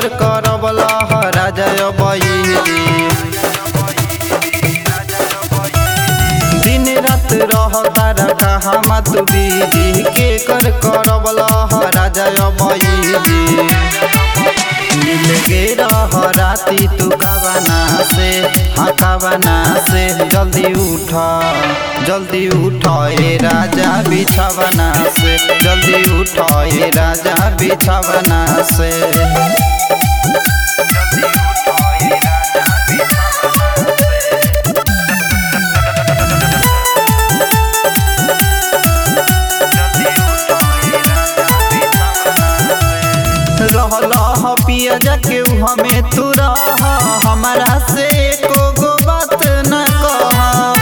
कर करबला राजय बही दिन रात रह तारा कहाँ मत बीजी के कर करबला राजय बही मिल गे रह राती तू कावना से हाँ कावना से जल्दी उठ जल्दी उठ ए राजा बिछावना से जल्दी उठ ए राजा बिछावना से रहल पिया जाके हमें तू रह हमारा से एको गो बात न कह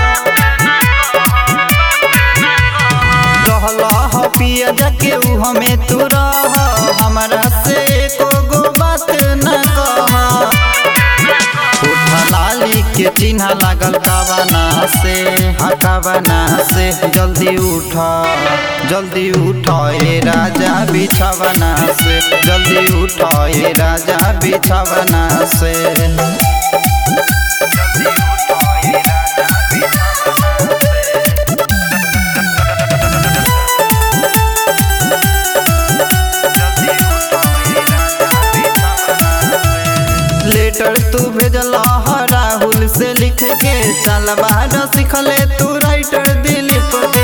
रहल पिया जाके हमें तू रह हमारा से एको गो बात न कह उठ लाली के चिन्ह लागल कावना से हाँ कावना से जल्दी उठ जल्दी उठ ए राजा बिछावना से जल्दी उठ ए राजा बिछावना से लेटर तू भेजला राहुल से लिख के चल बाहर सिखले तू राइटर दिलीप के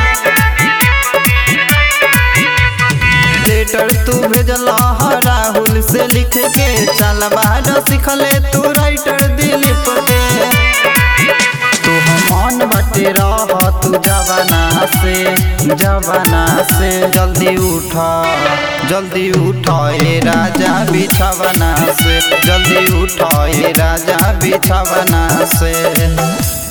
लेटर तू भेजला राहुल से लिख के चल बाहर सिखले तू राइटर दिलीप के तू मन बटे रह तू जवाना से जवाना से जल्दी उठ जल्दी उठ ए राजा बिछावना से जल्दी उठ ए राजा बिछावना से